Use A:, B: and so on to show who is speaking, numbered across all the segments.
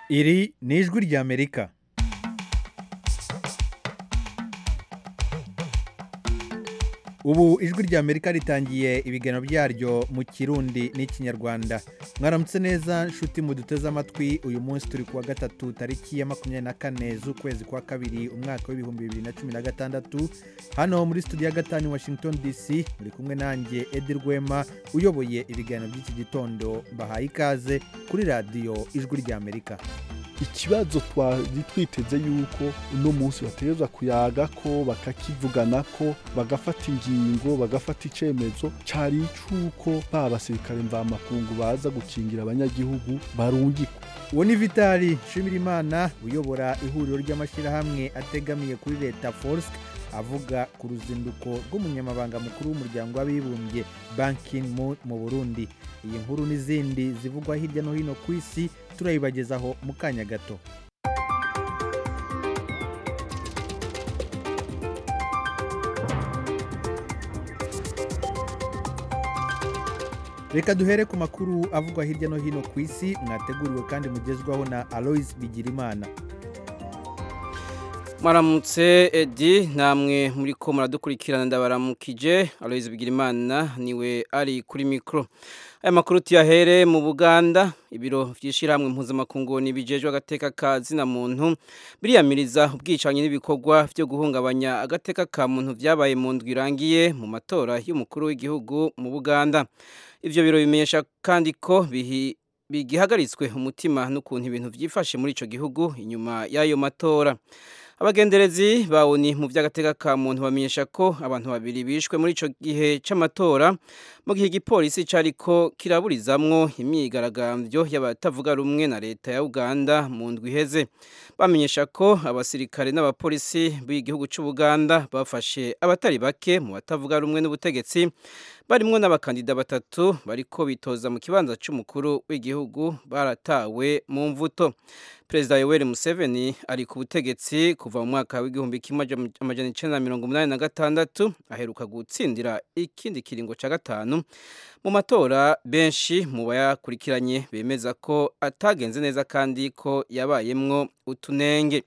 A: iri ni ijwi ry'amerika ubu ijwi ry'amerika ritangiye ibiganiro byaryo mu kirundi n'ikinyarwanda mwaramutse neza nshuti muduteze amatwi uyu munsi turi kuwa gatatu tariki ya makumyabiri na kane z'ukwezi kwa kabiri umwaka w'ibihumbi bibiri na cumi na gatandatu hano muri studio ya gatanu washington dc muri kumwe nanjye edi rwema uyoboye ibiganiro by'iki gitondo mbahaye ikaze kuri radiyo ijwi ry'amerika
B: ikibazo twari twiteze yuko uno munsi bategerezwa kuyaga ko bakakivugana ko bagafata ingingo bagafata icyemezo cyari icy'uko ba basirikare mvamakungu baza gukingira abanyagihugu barungikwa
A: uwo ni vitali nshimirimana uyobora ihuriro ry'amashyirahamwe ategamiye kuri leta force avuga ku ruzinduko rw'umunyamabanga mukuru w'umuryango w'abibumbye banki mu burundi iyi nkuru n'izindi zivugwa hirya no hino ku isi turayibagezaho mu kanya gato reka duhere ku makuru avugwa hirya no hino ku isi mwateguriwe kandi mugezwaho na aloise bigirimana
C: Maramutse Edi namwe muri ko muradukurikirana ndabaramukije Aloise Bigirimana niwe ari kuri mikro aya makuru tuyahere mu Buganda ibiro vyishirahamwe mpuzamakungu nibijejwe agateka ka zina muntu biriyamiriza ubwicanye n'ibikorwa vyo guhungabanya agateka ka muntu vyabaye mu ndwi irangiye mu matora y'umukuru w'igihugu mu Buganda ivyo biro bimenyesha kandi ko bihi bigihagaritswe umutima n'ukuntu ibintu vyifashe muri ico gihugu inyuma y'ayo matora abagenderezi bawuni mu by'agateka ka muntu bamenyesha ko abantu babiri bishwe muri ico gihe c'amatora mu gihe igipolisi cariko kiraburizamwo imyigaragambyo y'abatavuga rumwe na leta ya Uganda mu ndwi iheze bamenyesha ko abasirikare n'abapolisi b'igihugu c'u Buganda bafashe abatari bake mu batavuga rumwe n'ubutegetsi barimwo n'abakandida batatu bariko bitoza mu kibanza c'umukuru w'igihugu baratawe mu mvuto perezida yoweri museveni ari ku butegetsi kuva mu mwaka w'igihumbi kimwe amajana icenda na mirongo umunani na gatandatu aheruka gutsindira ikindi kiringo ca gatanu mu matora benshi mu bayakurikiranye bemeza ko atagenze neza kandi ko yabayemwo utunenge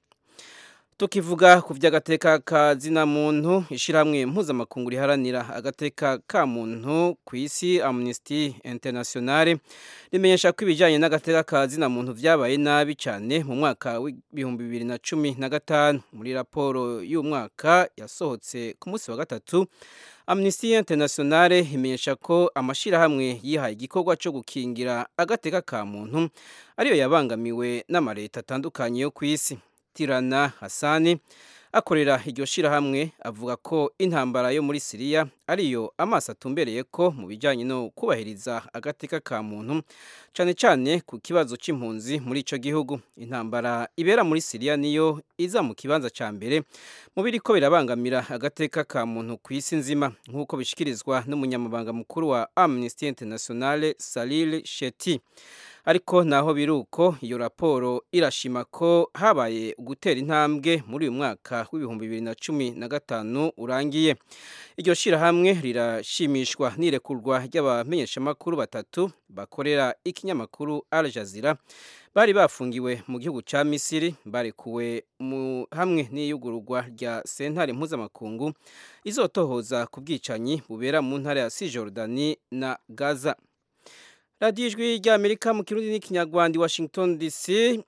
C: tukivuga ku by'agateka ka zina muntu ishyirahamwe mpuzamakungu riharanira agateka ka muntu ku isi amnesty internationale rimenyesha ko ibijyanye n'agateka ka zina muntu byabaye nabi cyane mu mwaka w'ibihumbi bibiri na cumi na gatanu muri raporo y'umwaka yasohotse ku munsi wa gatatu amnesty internationale imenyesha ko amashyirahamwe yihaye igikorwa cyo gukingira agateka ka muntu ariyo yabangamiwe n'amaleta atandukanye yo ku isi tirana hasani akorera iryo shyirahamwe avuga ko intambara yo muri siriya ariyo amaso atumbereye ko mu bijyanye no kubahiriza agateka ka muntu cyane cyane ku kibazo cy'impunzi muri icyo gihugu intambara ibera muri siriya niyo iza mu kibanza cya mbere mu biri ko birabangamira agateka ka muntu ku isi nzima nk'uko bishyikirizwa n'umunyamabanga mukuru wa amnesty internationale salil sheti ariko naho biri uko iyo raporo irashima ko habaye gutera intambwe muri uyu mwaka w'ibihumbi bibiri na cumi na gatanu urangiye iryo shyirahamwe rirashimishwa n'irekurwa ry'abamenyeshamakuru batatu bakorera ikinyamakuru Al Jazeera bari bafungiwe mu gihugu cya misiri barekuwe hamwe n'iyugururwa rya sentare mpuzamakungu izotohoza ku bwicanyi bubera mu ntara ya sijorudani na gaza radiyo ijwi ry'amerika mu kirundi n'ikinyarwanda washington dc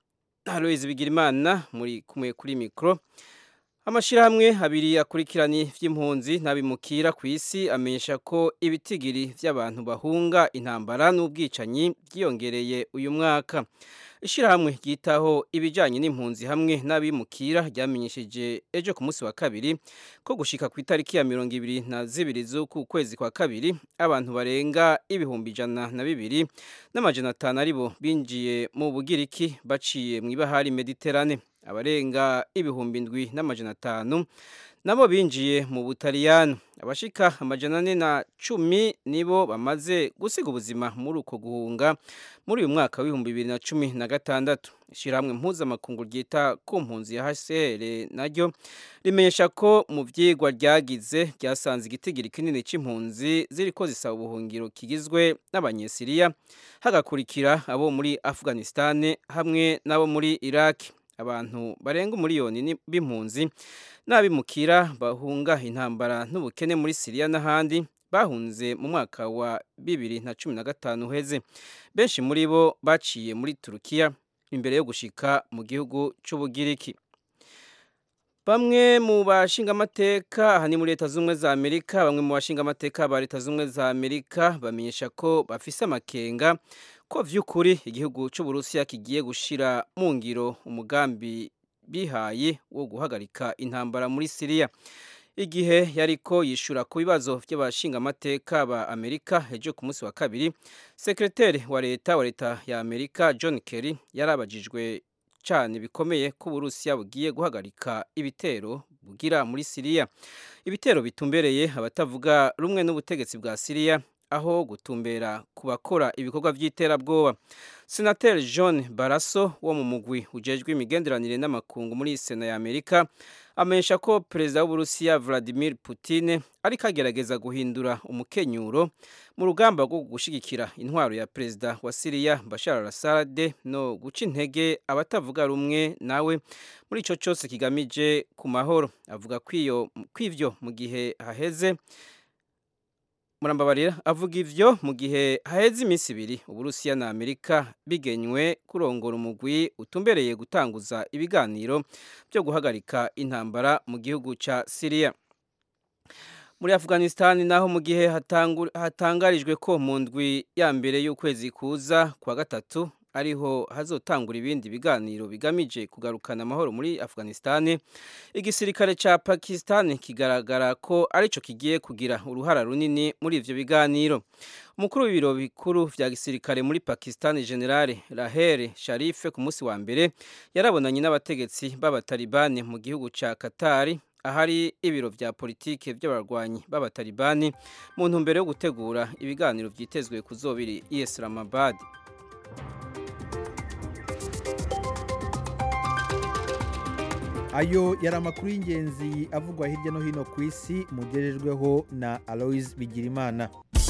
C: aloise bigirimana muri kumwe kuri mikoro amashyirahamwe abiri akurikiranye by'impunzi n'abimukira ku isi amenyesha ko ibitigiri by'abantu bahunga intambara n'ubwicanyi byiyongereye uyu mwaka ishyirahamwe ryitaho ibijyanye n'impunzi hamwe n'abimukira ryamenyesheje ejo ku munsi wa kabiri ko gushika ku itariki ya mirongo ibiri na zibiri z'uku kwezi kwa kabiri abantu barenga ibihumbi ijana na bibiri n'amajana atanu aribo binjiye mu bugiriki baciye mu ibahari mediterane abarenga ibihumbi ndwi n'amajana atanu nabo binjiye mu butaliyano abashika amajana ane na cumi nibo bamaze gusiga ubuzima muri uko guhunga muri uyu mwaka w'ibihumbi bibiri na cumi na gatandatu ishyirahamwe mpuzamakungu ryita ku mpunzi ya hcr naryo rimenyesha ko mu byigwa ryagize ryasanze igitigiri kinini cy'impunzi ziriko zisaba ubuhungiro kigizwe n'abanyesiriya hagakurikira abo muri afghanistan hamwe n'abo muri iraki abantu barenga umuriyoni b'impunzi n'abimukira bahunga intambara n'ubukene muri siriya n'ahandi bahunze mu mwaka wa bibiri na cumi na gatanu uheze benshi muri bo baciye muri turukiya imbere yo gushika mu gihugu cy'ubugiriki bamwe mu bashingamateka aha ni muri leta z'ubumwe za amerika bamwe mu bashingamateka ba leta z'ubumwe za amerika bamenyesha ko bafise amakenga ko vy'ukuri igihugu c'uburusiya kigiye gushira mu ngiro umugambi bihaye wo guhagarika intambara muri siriya igihe yariko yishura ku bibazo by'abashingamateka ba amerika ejo ku munsi wa kabiri sekreteri wa leta wa leta ya amerika john kerry yarabajijwe cyane bikomeye ko uburusiya bugiye guhagarika ibitero bugira muri siriya ibitero bitumbereye abatavuga rumwe n'ubutegetsi bwa siriya aho gutumbera ku bakora ibikorwa by'iterabwoba senateri john baraso wo mu mugwi ujejwe imigenderanire n'amakungu muri sena ya amerika amenyesha ko perezida w'uburusiya vladimir putin ariko agerageza guhindura umukenyuro mu rugamba rwo gushyigikira intwaro ya perezida wa siriya bashar al-assad no guca intege abatavuga rumwe nawe muri icyo cyose kigamije ku mahoro avuga kw'ivyo mu gihe haheze murambabarira avuga ivyo mu gihe haheze iminsi ibiri uburusiya na amerika bigenywe kurongora umugwi utumbereye gutanguza ibiganiro byo guhagarika intambara mu gihugu ca siriya muri afghanistan naho mu gihe hatangarijwe ko mu ndwi ya mbere y'ukwezi kuza kwa gatatu ariho hazotangura ibindi biganiro bigamije kugarukana amahoro muri Afghanistan igisirikare ca Pakistan kigaragara ko arico kigiye kugira uruhara runini muri ivyo biganiro umukuru w'ibiro bikuru vya gisirikare muri Pakistan General Rahel Sharif ku munsi wa mbere yarabonanye n'abategetsi b'abatalibani mu gihugu ca Qatar ahari ibiro vya politike by'abarwanyi b'abatalibani mu ntumbero yo gutegura ibiganiro vyitezwe kuzobiri i Islamabad
A: ayo yari amakuru y'ingenzi avugwa hirya no hino ku isi mugejejweho na aloise bigirimana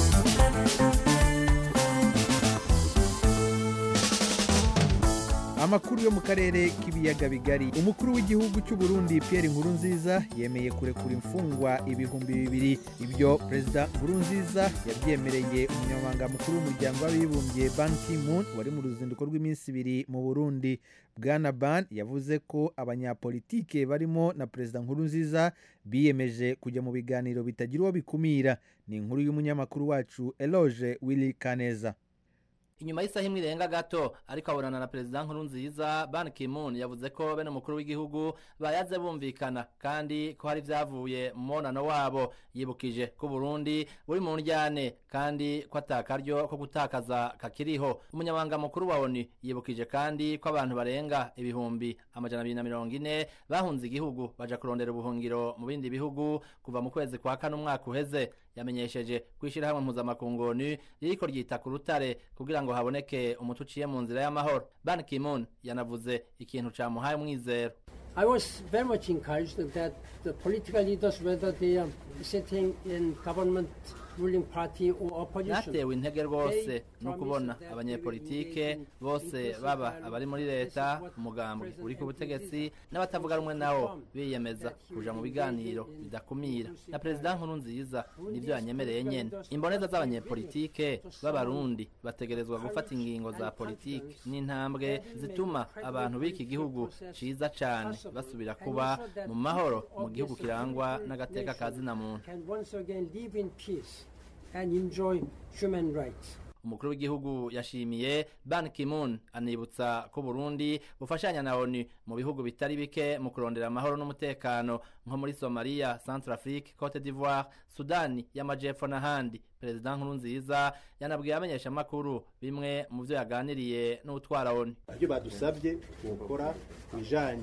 A: amakuru yo mu karere k'ibiyaga bigari umukuru w'igihugu cy'u Burundi Pierre Nkurunziza yemeye kurekura imfungwa ibihumbi bibiri ibyo perezida Nkurunziza yabyemereye umunyamabanga mukuru w'umuryango w'abibumbye Ban Ki-moon wari mu ruzinduko rw'iminsi ibiri mu Burundi Bwana Ban yavuze ko abanyapolitike barimo na perezida Nkurunziza biyemeje kujya mu biganiro bitagira uwo bikumira ni inkuru y'umunyamakuru wacu Eloge Willy Kaneza
D: inyuma y'isaha imwe irenga gato ariko abonana na perezida nkurunziza ban ki-moon yavuze ko bene umukuru w'igihugu bayaze bumvikana kandi ko hari ibyavuye mu mubonano wabo yibukije ko burundi buri mu njyane kandi ko atakaryo ko gutakaza kakiriho umunyamabanga mukuru wa oni yibukije kandi ko abantu barenga ibihumbi amajana abiri na mirongo ine bahunze igihugu baja kurondera ubuhungiro mu bindi bihugu kuva mu kwezi kwa kane umwaka uheze yamenyesheje ko ishyirahamwe mpuzamakungu ni ririko ryita ku rutare kugira ngo haboneke umuti uciye mu nzira y'amahoro ban ki-moon yanavuze ikintu camuhaye umwizero
E: I was very much encouraged that the political leaders, whether they are sitting in government ruling party or opposition,
D: natewe intege rwose no kubona abanyepolitike bose baba abari muri leta umugambwe uri ku butegetsi n'abatavuga rumwe nawo biyemeza kuja mu biganiro bidakumira na perezida nkuru nziza nivyo yanyemereye nyene imboneza z'abanyepolitike b'abarundi bategerezwa gufata ingingo za politike n'intambwe zituma abantu b'iki gihugu ciza cane basubira kuba mu mahoro mu gihugu kirangwa n'agateka ka zina muntu
E: can once again live in peace and enjoy human rights.
D: umukuru w'igihugu yashimiye ban ki-moon anibutsa ko burundi bufashanya na onu mu bihugu bitari bike mu kurondera amahoro n'umutekano nko muri somaliya centrafrique cote d'ivoire sudani y'amajepfo n'ahandi perezida nkurunziza yanabwiye abamenyeshamakuru bimwe mu byo yaganiriye n'utwara onu
F: ibyo badusabye gukora ku bijanye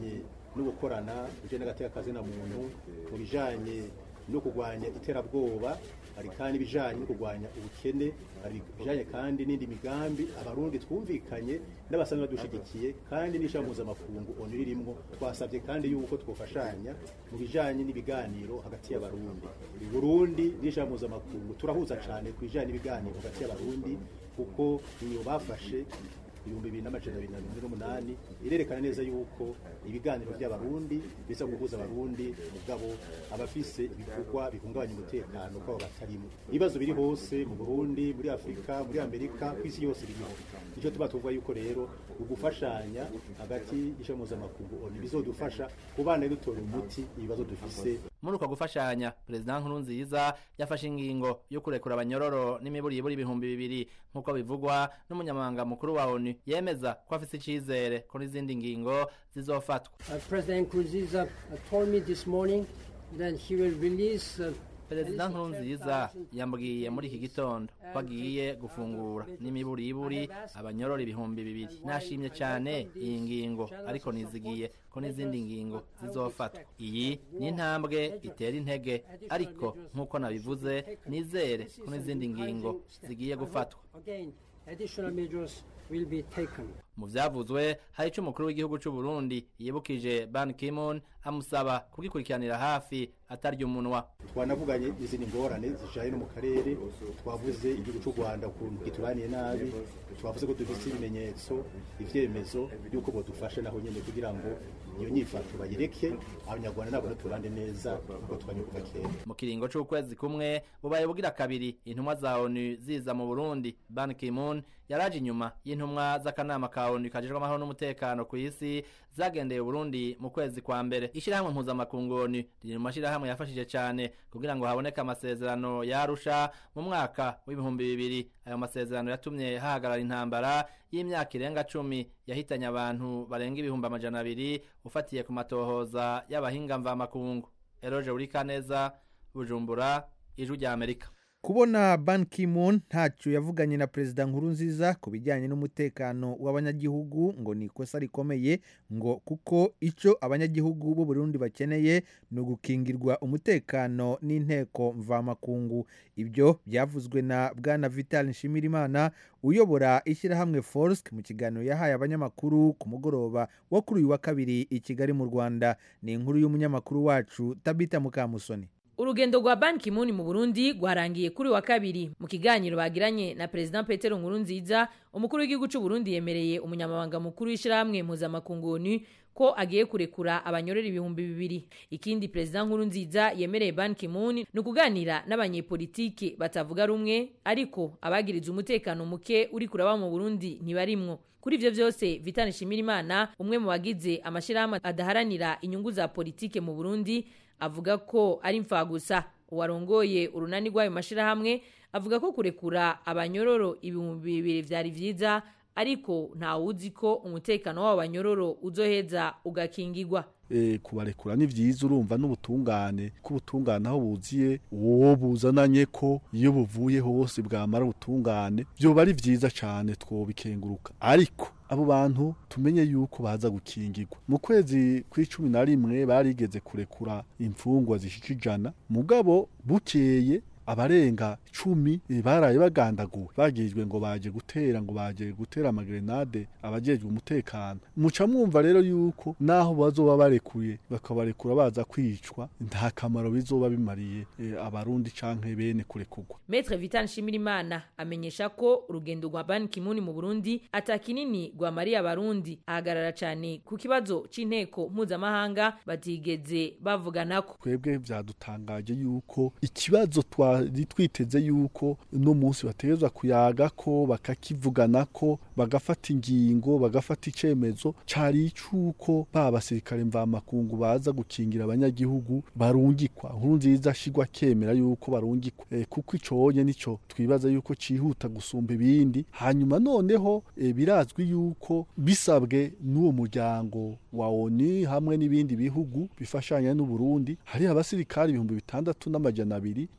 F: no gukorana uje n'agateka na muntu mu bijanye no kurwanya iterabwoba hari kandi ibijanye no kurwanya ubukene hari ibijanye kandi n'indi migambi abarundi twumvikanye n'abasanzwe badushigikiye kandi n'ishami mpuzamakungu onu ririmwo twasabye kandi yuko twofashanya mu bijanye n'ibiganiro hagati y'abarundi i burundi n'ishami mpuzamakungu turahuza cane ku bijanye n'ibiganiro hagati y'abarundi kuko iyo bafashe ibihumbi bibiri n'amajana abiri na mirongo ine n'umunani irerekana neza yuko ibiganiro by'abarundi biza guhuza abarundi mugabo abafise ibikorwa bihungabanya umutekano kwabo batarimo ibibazo biri hose mu burundi muri afurika muri amerika ku isi yose biriho nicyo tuba tuvuga yuko rero ugufashanya hagati y'ishami mpuzamakungu oni bizodufasha kubana dutora umuti ibibazo dufise
D: muri uko gufashanya perezida nkurunziza yafashe ingingo yo kurekura abanyororo n'imiburiburi ibihumbi bibiri nk'uko bivugwa n'umunyamabanga mukuru wa onu yemeza ko afise icizere ko n'izindi ngingo zizofatwa
E: Uh, President Nkurunziza uh, told me this morning that he will release uh,
D: perezida nkurunziza yambwiye muri iki gitondo ko agiye gufungura n'imiburiburi abanyorora ibihumbi bibiri nashimye cyane iyi ngingo ariko nizigiye ko n'izindi ngingo zizofatwa iyi ni intambwe itera intege ariko nk'uko nabivuze nizere ko n'izindi ngingo zigiye gufatwa
E: Again, additional measures will be taken.
D: mu vyavuzwe hari ico umukuru w'igihugu c'u Burundi yibukije Ban Ki-moon amusaba kugikurikiranira hafi atarya umunwa
F: twanavuganye izindi ngorane zijanye no mu karere twavuze igihugu cy'u rwanda ukuntu gituraniye nabi twavuze ko dufise ibimenyetso ivyemezo y'uko bodufasha naho nyene kugira ngo iyo nyifato bayireke abanyarwanda nabo turande neza kuko twanye kuva kera
D: mu kiringo c'ukwezi kumwe bubaye bugira kabiri intumwa za ONU ziza mu Burundi Ban Ki-moon yaraje inyuma y'intumwa z'akanama ka ONU kajejwe amahoro n'umutekano ku isi zagendeye Burundi mu kwezi kwa mbere ishirahamwe mpuzamakungu ONU riri mu mashirahamwe yafashije cane kugira ngo haboneke amasezerano yarusha mu mwaka w'ibihumbi bibiri ayo masezerano yatumye hahagarara intambara y'imyaka irenga cumi yahitanye abantu barenga ibihumbi amajana abiri ufatiye ku matohoza y'abahinga mvamakungu Eroje Urikaneza Bujumbura ijwi rya Amerika
A: kubona ban ki-moon ntacyo yavuganye na perezida nkurunziza ku bijyanye n'umutekano w'abanyagihugu ngo ni ikosa rikomeye ngo kuko icyo abanyagihugu b'u Burundi bakeneye ni ugukingirwa umutekano n'inteko mvamakungu ibyo byavuzwe na bwana vital nshimirimana uyobora ishyirahamwe forsk mu kiganiro yahaye abanyamakuru ku mugoroba wo kuri uyu wa kabiri i kigali mu rwanda ni inkuru y'umunyamakuru wacu tabita mukamusoni
G: urugendo rwa Ban Ki-moon mu Burundi rwarangiye kuri wa kabiri mu kiganiro bagiranye na President Petero Nkurunziza umukuru w'igihugu cy'u Burundi yemereye umunyamabanga mukuru w'ishyirahamwe mpuzamakungu ONU ko agiye kurekura abanyorera ibihumbi bibiri ikindi President Nkurunziza yemereye Ban Ki-moon ni ukuganira n'abanyepolitike batavuga rumwe ariko abagiriza umutekano muke uri kuraba mu Burundi ntibarimwo kuri ivyo vyose Vital Nshimirimana umwe mu bagize amashirahamwe adaharanira inyungu za politike mu Burundi avuga ko ari imfagusa uwarongoye urunani rw'ayo mashirahamwe avuga ko kurekura abanyororo ibihumbi bibiri vyari vyiza ariko ntawuzi ko umutekano w'abo banyororo uzoheza ugakingirwa
B: e, kubarekura ni vyiza urumva n'ubutungane ko ubutungane aho buziye uwo buzananye ko iyo buvuye hose bwamara ubutungane vyoba ari vyiza cane twobikenguruka ariko abo bantu tumenye yuko baza gukingirwa mu kwezi kw'icumi na rimwe barigeze kurekura imfungwa zishika ijana mugabo bukeye abarenga cumi eh, baraye bagandaguwe bagijwe ngo baje gutera ngo baje gutera amagrenade abajejwe umutekano muca mwumva rero yuko naho bazoba barekuye bakabarekura baza kwicwa nta kamaro bizoba bimariye eh, abarundi canke bene kurekurwa
G: Maître Vital Nshimirimana amenyesha ko urugendo rwa Ban Ki-moon mu Burundi atakinini rwamariye abarundi ahagarara cane ku kibazo c'inteko mpuzamahanga batigeze bavuganako
B: twebwe vyadutangaje yuko ikibazo twari twiteze yuko uno munsi bategerezwa kuyaga ko bakakivugana ko bagafata ingingo bagafata icemezo cari icuko ba basirikare mvamakungu baza gukingira abanyagihugu barungikwa nkuru nziza ashigwa kemera yuko barungikwa e, kuko iconye nico twibaza yuko cihuta gusumba ibindi hanyuma noneho e, birazwi yuko bisabwe n'uwo muryango wa ONU hamwe n'ibindi bihugu bifashanya n'u Burundi hari abasirikare ibihumbi bitandatu n'amajana abiri bari kugarura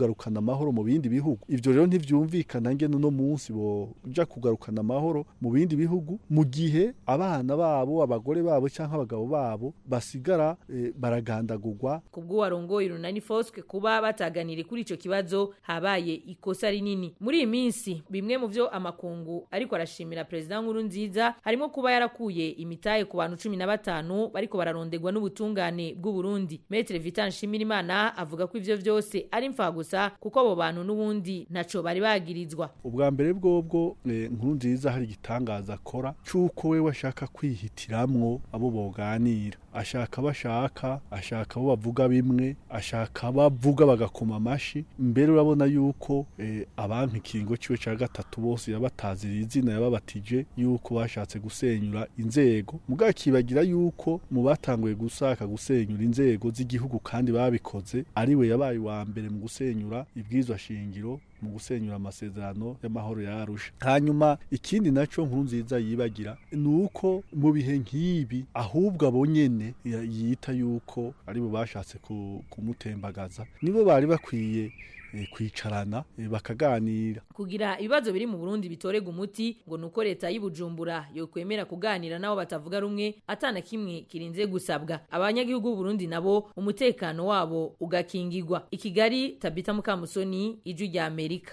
B: kugarukana amahoro mu bindi bihugu ivyo rero ntivyumvikana ngene uno munsi boja kugarukana amahoro mu bindi bihugu mu gihe abana babo abagore babo canke abagabo babo basigara eh, baragandagurwa
G: kubw'uwarongoye urunani foswe kuba bataganiriye kuri ico kibazo habaye ikosa rinini muri iyi minsi bimwe mu vyo amakungu ariko arashimira perezida nkuru nziza harimo kuba yarakuye imitahe ku bantu cumi na batanu bariko bararondegwa n'ubutungane bw'u Burundi Maître Vital Nshimirimana avuga ko ivyo vyose ari mfagusa kuko abo bantu n'ubundi ntaco bari bagirizwa
B: ubwa mbere bwobwo eh, nkuru nziza hari igitangaza akora c'uko we washaka kwihitiramwo abo boganira ashaka bashaka ashaka abo bavuga bimwe ashaka bavuga bagakoma amashi mbere urabona yuko eh, abanka ikiringo ciwe ca gatatu bose yabatazira izina yababatije yuko bashatse gusenyura inzego mugabo akibagira yuko mu batanguye gusaka gusenyura inzego z'igihugu kandi babikoze ari we yabaye uwa mbere mu gusenyura ibwirizwa shingiro mu gusenyura amasezerano y'amahoro ya Arusha hanyuma ikindi naco nkuru nziza yibagira ni uko mu bihe nk'ibi ahubwo abo nyene ya- yita yuko ari bo bashatse ku- kumutembagaza nibo bari bakwiye eh, kwicarana eh, bakaganira
G: kugira ibibazo biri mu Burundi bitorega umuti ngo nuko leta y'Ibujumbura yokwemera kuganira nabo batavuga rumwe atana kimwe kirinze gusabwa abanyagihugu b'u Burundi nabo umutekano wabo ugakingirwa ikigali Tabita Mukamusoni ijwi rya Amerika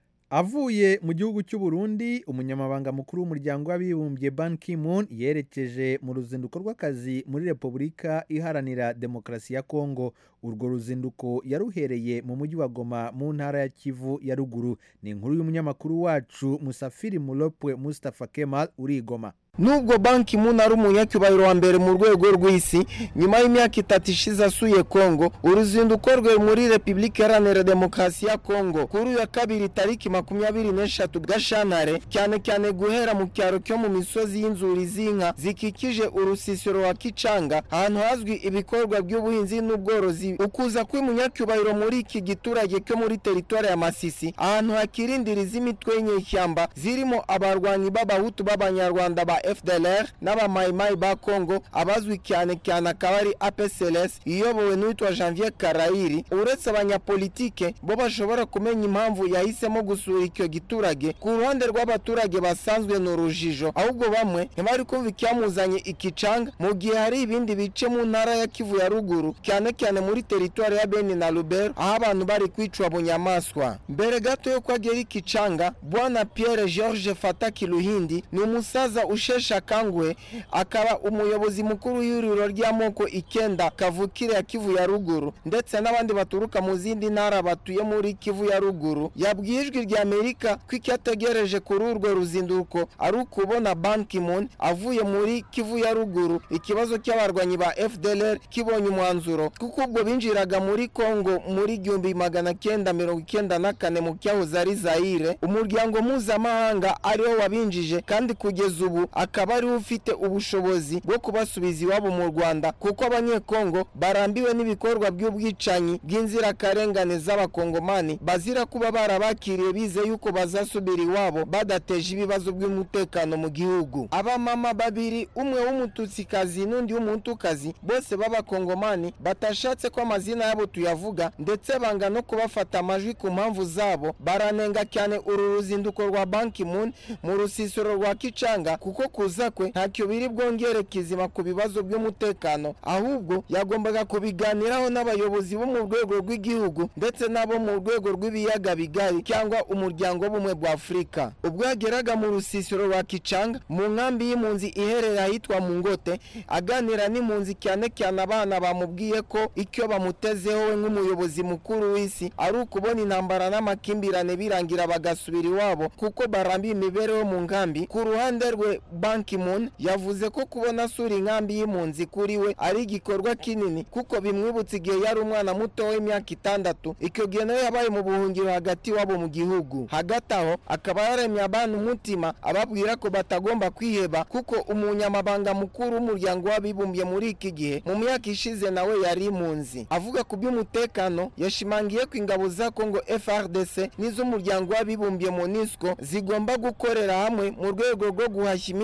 A: avuye mu gihugu cy'u Burundi umunyamabanga mukuru w'umuryango w'abibumbye Ban Ki-moon yerekeje mu ruzinduko rw'akazi muri Repubulika iharanira demokarasi ya Kongo urwo ruzinduko yaruhereye mu mujyi wa Goma mu ntara ya Kivu ya ruguru ni inkuru y'umunyamakuru wacu Musafiri Mulopwe Mustafa Kemal uri i Goma
H: nubwo banki muna ari umunyacyubahiro wa mbere mu rwego rw'isi nyuma y'imyaka itatu ishize asuye kongo uruzinduko rwe muri repubulika iharanira demokarasi ya kongo kuri uyu wa kabiri tariki makumyabiri n'eshatu gashanare cyane cyane guhera mu cyaro cyo mu misozi y'inzuri z'inka zikikije urusisiro wa kicanga ahantu hazwi ibikorwa by'ubuhinzi n'ubworozi ukuza kw'umunyacyubahiro muri iki giturage cyo muri teritwari ya masisi ahantu hakirindiriza imitwe y'inyeshyamba zirimo abarwanyi b'abahutu b'abanyarwanda ba FDLR n'abamayimayi ba Congo abazwi cyane cyane akaba ari APCLS iyobowe n'uwitwa Janvier Karayiri uretse abanyapolitike bo bashobora kumenya impamvu yahisemo gusura icyo giturage ku ruhande rw'abaturage basanzwe ni urujijo ahubwo bamwe ntibari kumva icyamuzanye ikicanga mu gihe hari ibindi bice mu ntara ya Kivu ya ruguru cyane cyane muri teritwari ya Beni na Lubero aho abantu bari kwicwa bunyamaswa mbere gato yo kwagera ikicanga bwana Pierre George Fataki Luhindi ni umusaza usheshe akanguhe akaba umuyobozi mukuru w'ihuriro ry'amoko icyenda kavukire ya Kivu ya ruguru ndetse n'abandi baturuka mu zindi ntara batuye muri Kivu ya ruguru yabwiye ijwi rya Amerika ko icyo ategereje kuri urwo ruzinduko ari ukubona Ban Ki-moon avuye muri Kivu ya ruguru ikibazo cy'abarwanyi ba FDLR kibonye umwanzuro kuko ubwo binjiraga muri Kongo muri igihumbi magana cyenda mirongo icyenda na kane mu cyahoze ari Zaire umuryango mpuzamahanga ariwo wabinjije kandi kugeza ubu akaba ariwe ufite ubushobozi bwo kubasubiza iwabo mu Rwanda kuko abanyekongo barambiwe n'ibikorwa by'ubwicanyi bw'inzirakarengane z'abakongomani bazira kuba barabakiriye bize yuko bazasubira iwabo badateje ibibazo by'umutekano mu gihugu abamama babiri umwe w'umututsikazi n'undi w'umutukazi bose b'abakongomani batashatse ko amazina yabo tuyavuga ndetse banga no kubafata amajwi ku mpamvu zabo baranenga cyane uru ruzinduko rwa banki moon mu rusisiro rwa kicanga kuko kuza kwe ntacyo biri bwongere kizima ku bibazo by'umutekano ahubwo yagombaga kubiganiraho n'abayobozi bo mu rwego rw'igihugu ndetse n'abo mu rwego rw'ibiyaga bigari cyangwa umuryango w'ubumwe bwa afurika ubwo yageraga mu rusisiro rwa kicanga mu nkambi y'impunzi iherereye ahitwa mu ngote aganira n'impunzi cyane cyane abana bamubwiye ko icyo bamutezeho we nk'umuyobozi mukuru w'isi ari ukubona intambara n'amakimbirane birangira bagasubira iwabo kuko barambiye imibereho mu nkambi ku ruhande rwe banki moon yavuze ko kubona asura inkambi y'impunzi kuri we ari igikorwa kinini kuko bimwibutsa igihe yari umwana muto w'imyaka itandatu icyo gihe nawe yabaye mu buhungiro hagati wabo mu gihugu hagati aho akaba yaremye abana umutima ababwira ko batagomba kwiheba kuko umunyamabanga mukuru w'umuryango w'abibumbye muri iki gihe mu myaka ishize nawe yari impunzi avuga ku by'umutekano yashimangiye ko ingabo za kongo frdc n'iz'umuryango w'abibumbye monisco zigomba gukorera hamwe mu rwego rwo guhashya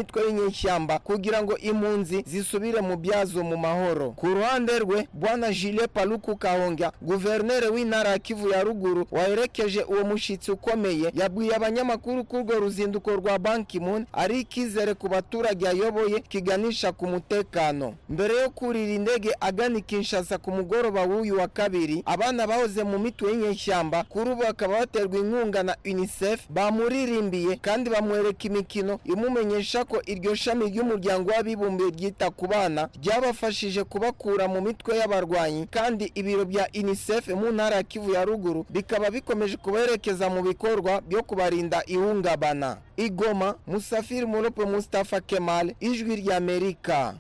H: mitwe y'inyeshyamba kugira ngo impunzi zisubire mu byazo mu mahoro ku ruhande rwe bwana Jules Paluku Kahonga guverineri w'intara ya Kivu ya ruguru waherekeje uwo mushitsi ukomeye yabwiye abanyamakuru ko urwo ruzinduko rwa Ban Ki-moon ari ikizere ku baturage ayoboye kiganisha ku mutekano mbere yo kurira indege agana i Kinshasa ku mugoroba w'uyu wa kabiri abana bahoze mu mitwe y'inyeshyamba kuri ubu bakaba baterwa inkunga na UNICEF bamuririmbiye kandi bamwereka imikino imumenyesha ko iryo shami ry'umuryango w'abibumbye ryita ku bana ryabafashije kubakura mu mitwe y'abarwanyi kandi ibiro bya UNICEF mu ntara ya Kivu ya ruguru bikaba bikomeje kuberekeza mu bikorwa byo kubarinda ihungabana igoma musafiri murope Mustafa Kemal ijwi ry'Amerika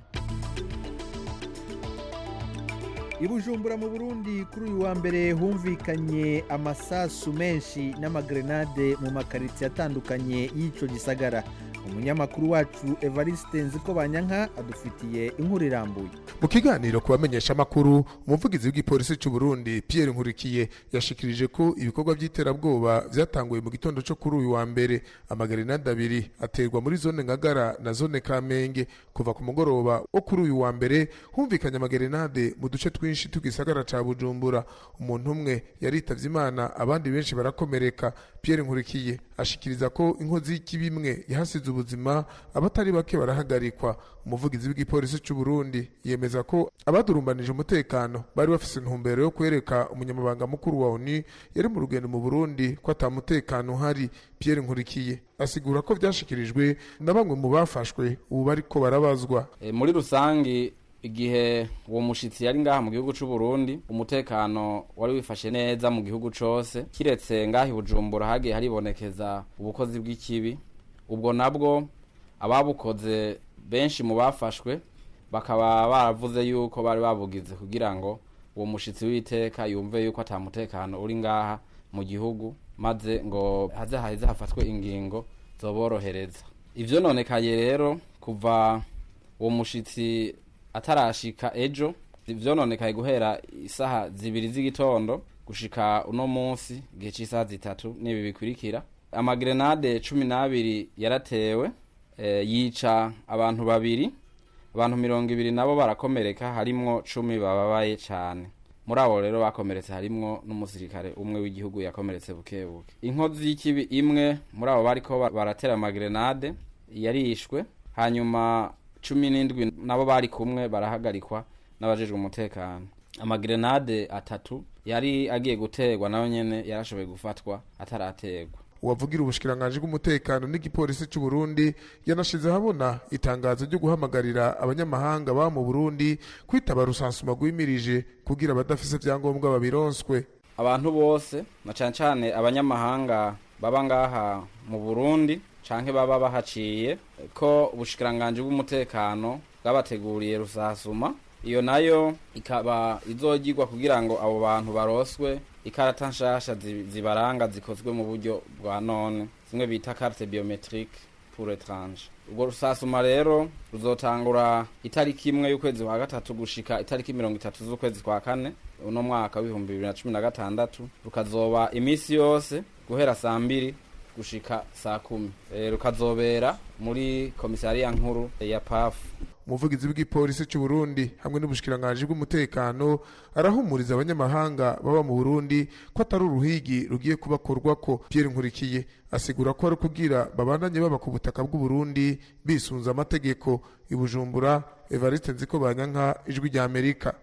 A: i bujumbura mu burundi kuri uyu wa mbere humvikanye amasasu menshi n'amagrenade mu makaritsiye atandukanye y'icyo gisagara umunyamakuru wacu evariste nziko banyanka adufitiye inkuru irambuye
I: mu kiganiro ku bamenyesha amakuru umuvugizi w'igipolisi cy'u Burundi Pierre Nkurikiye yashikirije ko ibikorwa by'iterabwoba byatanguye mu gitondo cyo kuri uyu wa mbere amagrenade abiri aterwa muri zone Ngagara na zone Kamenge kuva ku mugoroba wo kuri uyu wa mbere humvikanye amagrenade mu duce twinshi tugisagara ca Bujumbura umuntu umwe yaritavye Imana abandi benshi barakomereka Pierre Nkurikiye ashikiriza ko inkozi y'ikibimwe yahasize ubuzima abatari bake barahagarikwa umuvugizi w'igipolisi cy'u Burundi yemeza ko abadurumbanije umutekano bari bafise intumbero yo kwereka umunyamabanga mukuru wa ONU yari mu rugendo mu Burundi ko atamutekano uhari Pierre Nkurikiye asigura ko byashikirijwe na bamwe mu bafashwe ubu bariko barabazwa
J: e, muri rusangi igihe uwo mushitsi yari ngaha mu gihugu c'u Burundi umutekano wari wifashe neza mu gihugu cose kiretse ngaha i Bujumbura hagiye haribonekeza ubukozi bw'ikibi ubwo nabwo ababukoze benshi mu bafashwe bakaba baravuze yuko bari babugize kugira ngo uwo mushitsi w'iteka yumve yuko atamutekano uri ngaha mu gihugu maze ngo haze haheze hafatwe ingingo zoborohereza ivyo nonekaye rero kuva uwo mushitsi atarashika ejo vyononekaye guhera isaha zibiri z'igitondo gushika uno munsi igihe c'isaha zitatu n'ibi bikurikira amagrenade cumi n'abiri yaratewe e, yica abantu babiri abantu mirongo ibiri nabo barakomereka harimwo cumi bababaye cane muri abo rero bakomeretse harimwo n'umusirikare umwe w'igihugu yakomeretse buke buke inkozi y'ikibi imwe muri abo bariko baratera amagrenade yarishwe hanyuma cumi n'indwi nabo bari kumwe barahagarikwa n'abajejwe umutekano amagrenade atatu yari agiye guterwa nayo nyene yarashoboye gufatwa ataraterwa
I: uwavugira ubushikiranganje bw'umutekano n'igipolisi cy'u Burundi yanashize habona itangazo ryo guhamagarira abanyamahanga ba mu Burundi kwitaba rusansuma rwimirije kugira abadafise vyangombwa babironswe
J: abantu bose na cane cane abanyamahanga baba ngaha mu Burundi canke baba bahaciye ko ubushikiranganje bw'umutekano bwabateguriye rusasuma iyo nayo ikaba izogirwa kugira ngo abo bantu baroswe ikarata nshasha zibaranga zikozwe mu buryo bwa none zimwe bita carte biometrique pour étrange ubwo rusasuma rero ruzotangura itariki imwe y'ukwezi kwa gatatu gushika itariki mirongo itatu z'ukwezi kwa kane uno mwaka w'ibihumbi bibiri na cumi na gatandatu rukazoba iminsi yose guhera saa mbiri gushika saa kumi e, rukazobera muri komisariya nkuru ya pafu
I: umuvugizi w'igipolisi cy'u Burundi hamwe n'ubushikiranganje bw'umutekano arahumuriza abanyamahanga baba mu Burundi ko atari uruhigi rugiye kubakorwa ko Pierre Nkurikiye asigura ko ari kugira babandanye baba ku butaka bw'u Burundi bisunza amategeko ibujumbura Evariste Nziko Banyanka ijwi rya Amerika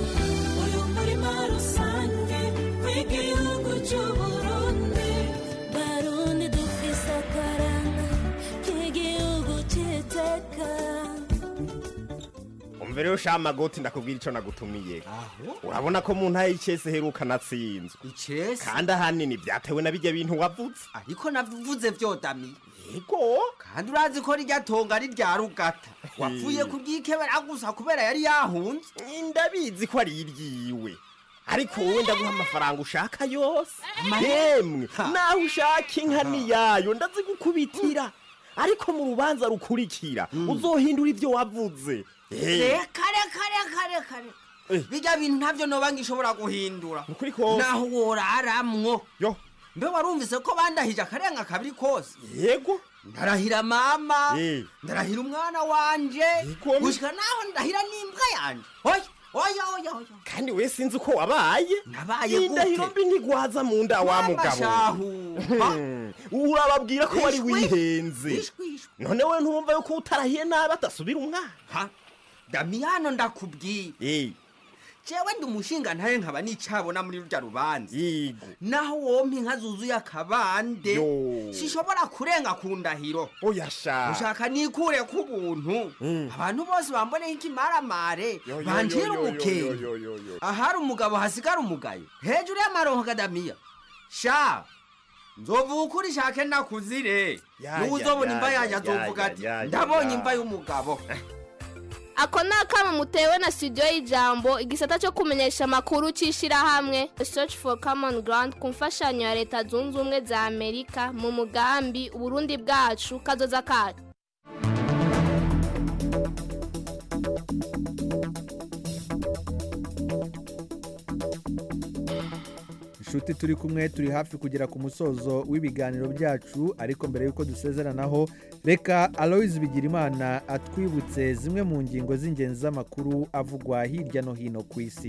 K: mbere yo shama goti ndakubwira ico nagutumiye urabona ko mu ntaye y'icese heruka natsinzwe
L: icese
K: kandi ahanini vyatewe na bijya bintu wavuze
L: ariko navuze vyodamiye
K: yego
L: kandi urazi ko rirya tonga ari rya rugata wapfuye kuryikebera gusa kubera yari yahunze
K: ndabizi ko ari iryiwe ariko wowe ndaguha amafaranga ushaka yose yemwe naho ushaka inka niyayo ndazigukubitira ariko mu rubanza rukurikira uzohindura ivyo wavuze
L: reka reka reka reka reka bijya bintu ntabyo noba ngishobora guhindura
K: ukuri kose
L: naho woraramwo
K: yo
L: mbe warumvise ko bandahije akarenga kabiri kose
K: yego
L: ndarahira mama
K: Eh.
L: ndarahira umwana wanje
K: Igomwe.
L: gushika naho ndahira n'imbwa yanje oya oya oya oya
K: kandi we sinzi uko wabaye
L: nabaye
K: indahiro
L: gute
K: mbi ntigwaza mu nda wa
L: Mama
K: mugabo
L: shahu, ha?
K: urababwira ko wari
L: Ishwi.
K: wihenze
L: Ishwi, ishwi.
K: none we ntumva yuko utarahiye nabi atasubira umwana
L: ha damiyano ndakubwiye
K: Eh,
L: jewe ndi umushinga ntaye nkaba nicabona muri rurya rubanza
K: yego
L: naho wompa inka zuzuye akabande
K: Yo.
L: sishobora kurenga ku ndahiro
K: oya sha
L: ushaka nikure ku buntu
K: Mm.
L: abantu bose bamboneho ikimaramare
K: Yo, yo,
L: banjira
K: yo, yo,
L: umukenge
K: yo, yo, yo, yo.
L: ahari umugabo hasigara umugayo hejuru y'amaronko kadamiya sha nzovuga ukuri shake nakuzire
K: Ya,
L: n'ubu
K: ya,
L: uzobona
K: ya,
L: imva
K: ya,
L: yanjye
K: ya,
L: azovuga
K: ya,
L: ati
K: ya, ya,
L: ndabonye
K: ya."
L: imva y'umugabo
M: ako ni akamo mutewe na studio y'ijambo igisata cyo kumenyesha amakuru cy'ishyirahamwe search for common ground ku mfashanyo ya leta zunze ubumwe za amerika mu mugambi uburundi bwacu kazoza kacu
A: inshuti turi kumwe turi hafi kugera ku musozo w'ibiganiro byacu ariko mbere y'uko dusezeranaho reka aloyizi bigirimana atwibutse zimwe mu ngingo z'ingenzi z'amakuru avugwa hirya no hino ku isi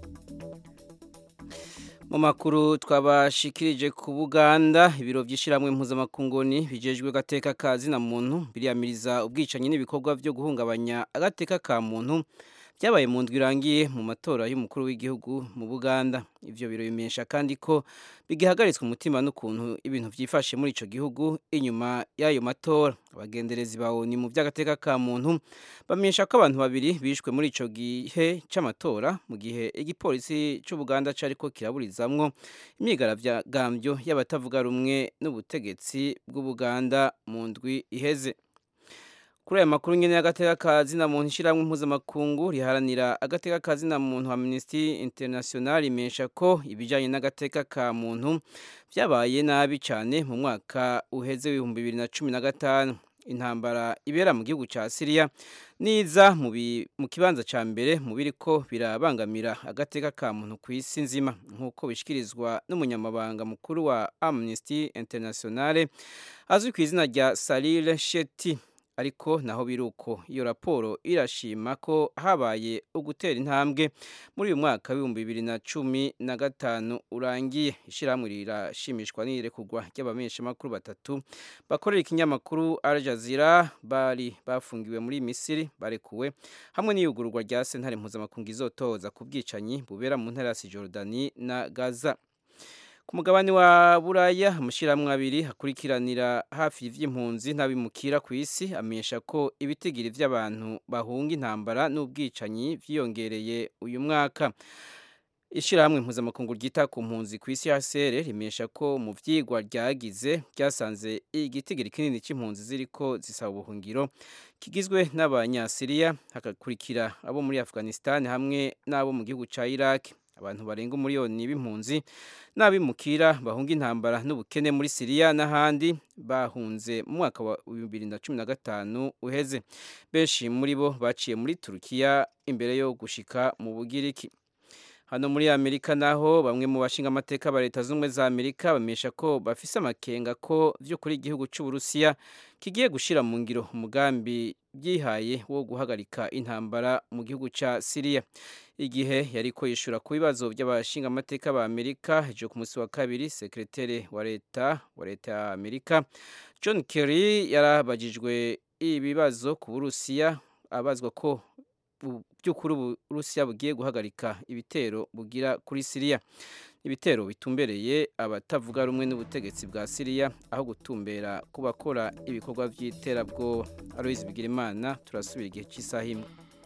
C: mu makuru twabashikirije ku buganda ibiro by'ishyirahamwe mpuzamakunguni bijejwe agateka ka zina muntu biriyamiriza ubwicanyi n'ibikorwa byo guhungabanya agateka ka muntu byabaye mu ndwi irangiye mu matora y'umukuru w'igihugu mu buganda ibyo biro bimenyesha kandi ko bigihagaritswe umutima n'ukuntu ibintu byifashe muri icyo gihugu inyuma y'ayo matora abagenderezi ba oni mu by'agateka ka muntu bamenyesha ko abantu babiri bishwe muri icyo gihe cy'amatora mu gihe igipolisi cy'ubuganda cyari ko kiraburizamwo imyigaragambyo y'abatavuga rumwe n'ubutegetsi bw'ubuganda mu ndwi iheze kuri aya makuru nyine y'agateka ka zina muntu ishyirahamwe mpuzamakungu riharanira agateka ka zina muntu amnesty international imesha ko ibijyanye n'agateka ka muntu byabaye nabi cyane mu mwaka uheze w'ibihumbi bibiri na cumi na gatanu intambara ibera mu gihugu cya siriya niza mu bi- mu kibanza cya mbere mu biri ko birabangamira agateka ka muntu ku isi nzima nk'uko bishyikirizwa n'umunyamabanga mukuru wa amnesty international azwi ku izina rya salile sheti ariko naho biri uko iyo raporo irashima ko habaye ugutera intambwe muri uyu mwaka w'ibihumbi bibiri na cumi na gatanu urangiye ishyirahamwe rirashimishwa n'irekugwa ry'abamenyeshamakuru batatu bakorera ikinyamakuru Al Jazeera bari bafungiwe muri misiri barekuwe hamwe n'iyugururwa rya sentare mpuzamakungu izotoza ku bwicanyi bubera mu ntara ya Cisjordanie na Gaza ku mugabane wa buraya amashyirahamwe abiri akurikiranira hafi y'iby'impunzi n'abimukira ku isi amenyesha ko ibitigiri by'abantu bahunga intambara n'ubwicanyi byiyongereye uyu mwaka ishyirahamwe mpuzamakungu ryita ku mpunzi ku isi hcr rimenyesha ko mu byigwa ryagize ryasanze igitigiri kinini cy'impunzi ziri ko zisaba ubuhungiro kigizwe n'abanyasiriya hagakurikira abo muri afghanistan hamwe n'abo mu gihugu cya iraq abantu barenga umuriyoni b'impunzi n'abimukira bahunga intambara n'ubukene muri siriya n'ahandi bahunze mu mwaka wa bibiri na cumi na gatanu uheze benshi muri bo baciye muri turukiya imbere yo gushika mu bugiriki hano muri amerika naho bamwe mu bashinga amateka ba leta z'ubumwe za amerika bamenyesha ko bafise amakenga ko by'ukuri igihugu cy'uburusiya kigiye gushyira mu ngiro umugambi byihaye wo guhagarika intambara mu gihugu cya siriya igihe yari ko yishura ku bibazo by'abashinga amateka ba amerika hejuru ku munsi wa kabiri sekreteri wa leta wa leta ya amerika john kerry yarabagijwe ibibazo ku burusiya abazwa ko bu- by'ukuri uburusiya bugiye guhagarika ibitero bugira kuri siriya ibitero bitumbereye abatavuga rumwe n'ubutegetsi bwa siriya aho gutumbera ku bakora ibikorwa by'iterabwoba aloyizi bigirimana turasubira igihe cy'isaha imwe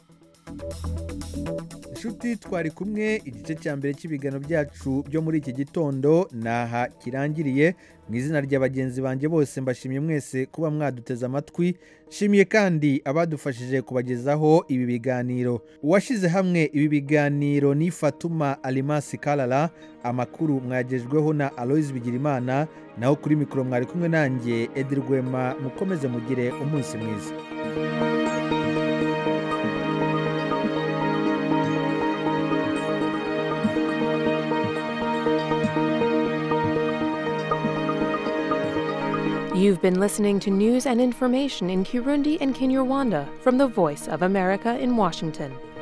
A: inshuti twari kumwe igice cya mbere cy'ibiganiro byacu byo muri iki gitondo naha kirangiriye mu izina rya bagenzi banjye bose mbashimiye mwese kuba mwaduteze amatwi nshimiye kandi abadufashije kubagezaho ibi biganiro uwashyize hamwe ibi biganiro ni fatuma alimasi karara amakuru mwagejweho na aloyizi bigirimana naho kuri mikoro mwari kumwe nanjye edirwema mukomeze mugire umunsi mwiza
N: You've been listening to news and information in Kirundi and Kinyarwanda from the Voice of America in Washington.